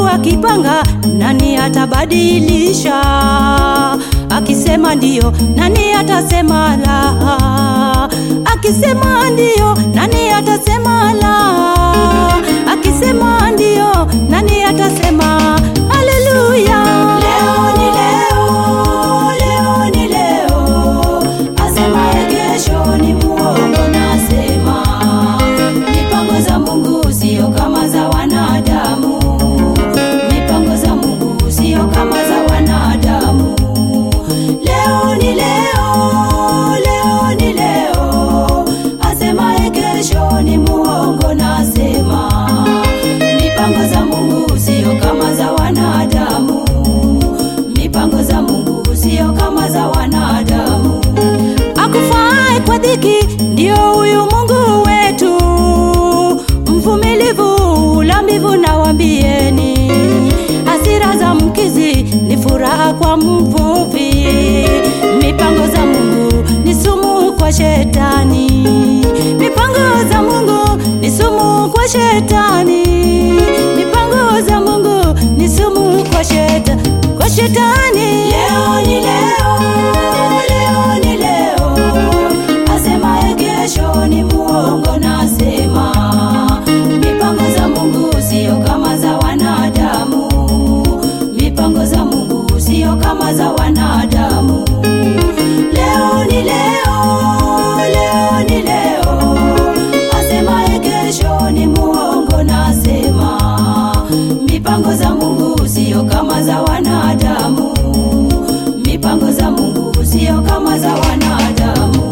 akipanga, nani atabadilisha? Akisema ndio, nani atasema la? Akisema ndio, nani atasema la? Akisema ndio, nani atasema haleluya? Leo ni leo, leo ni leo, asemaye kesho ni muongo. Nasema mipango za Mungu sio kama za wanadamu, mipango za Mungu sio kama za wanadamu. Leo ni leo, leo ni leo, asemaye kesho ni muongo. Nasema mipango za Mungu sio kama za wanadamu, mipango za Mungu sio kama za wanadamu. Akufae kwa dhiki ndio huyu Mungu wetu, mvumilivu ulambivu, na wambieni hasira za mkizi ni furaha kwa mvuvi. Mipango za Mungu ni sumu kwa shetani, mipango za Mungu ni sumu kwa shetani, mipango za Mungu ni sumu kwa shetani, kwa shetani. Leo ni leo, leo ni leo, asemaye kesho ni muongo. Nasema mipango za Mungu sio kama za wanadamu, mipango za Mungu sio kama za wanadamu. Leo ni leo, leo ni leo, asemaye kesho ni muongo. Nasema mipango za Mungu sio kama za wanadamu, mipango za Mungu sio kama za wanadamu.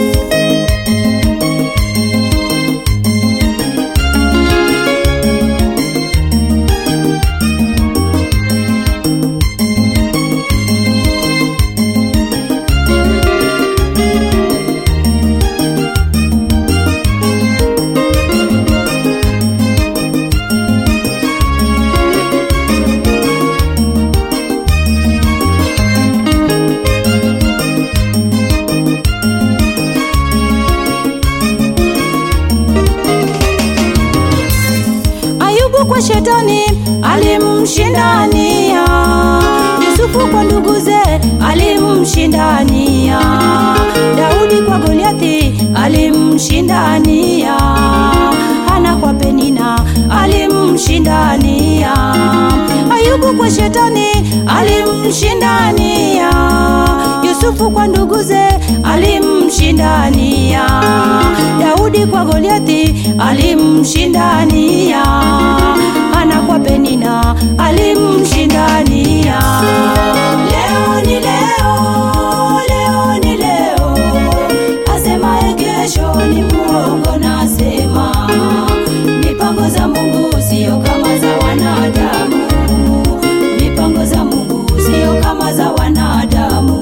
Ayubu kwa shetani alimshindania, Yusufu kwa nduguze alimshindania, Daudi kwa Goliathi alimshindania, Hana kwa Penina alimshindania, Ayubu kwa shetani alimshindania, Yusufu kwa nduguze alimshindania, Daudi kwa Goliathi alimshindania, Hana kwa Penina alimshindania. Leo ni leo, leo ni leo, asemaye kesho ni muongo. Nasema mipango za Mungu sio kama za wanadamu, mipango za Mungu sio kama za wanadamu.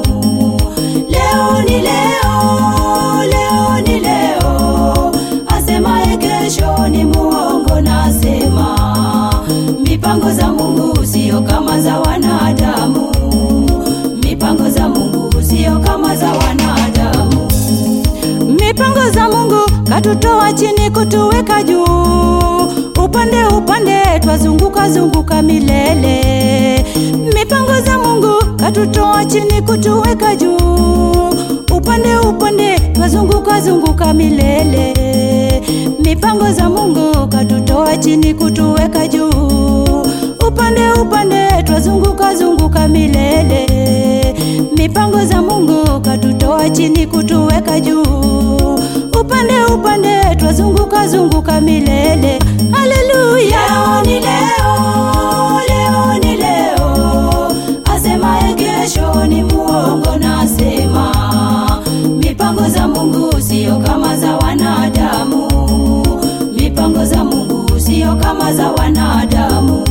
Leo ni leo, leo ni leo, asemaye kesho ni muongo. Nasema mipango za Mungu sio kama za wanadamu, mipango za Mungu sio kama za wanadamu. Mipango za Mungu katutoa chini kutuweka juu, upande upande twazunguka zunguka milele. Mipango za Mungu katutoa chini kutuweka juu, upande upande twazunguka zunguka milele. Mipango za Mungu katutoa chini kutuweka juu, upande upande twazunguka zunguka milele. Mipango za Mungu katutoa chini kutuweka juu, upande upande twazunguka zunguka milele. Haleluya! Leo ni leo, leo ni leo, asemaye kesho ni muongo. Nasema mipango za Mungu sio kama za wanadamu, mipango za Mungu sio kama za wanadamu.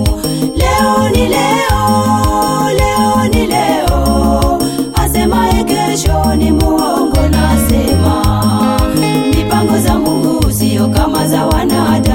Leo ni leo, leo ni leo, asemaye kesho ni muongo. Nasema mipango za Mungu sio kama za wanadamu.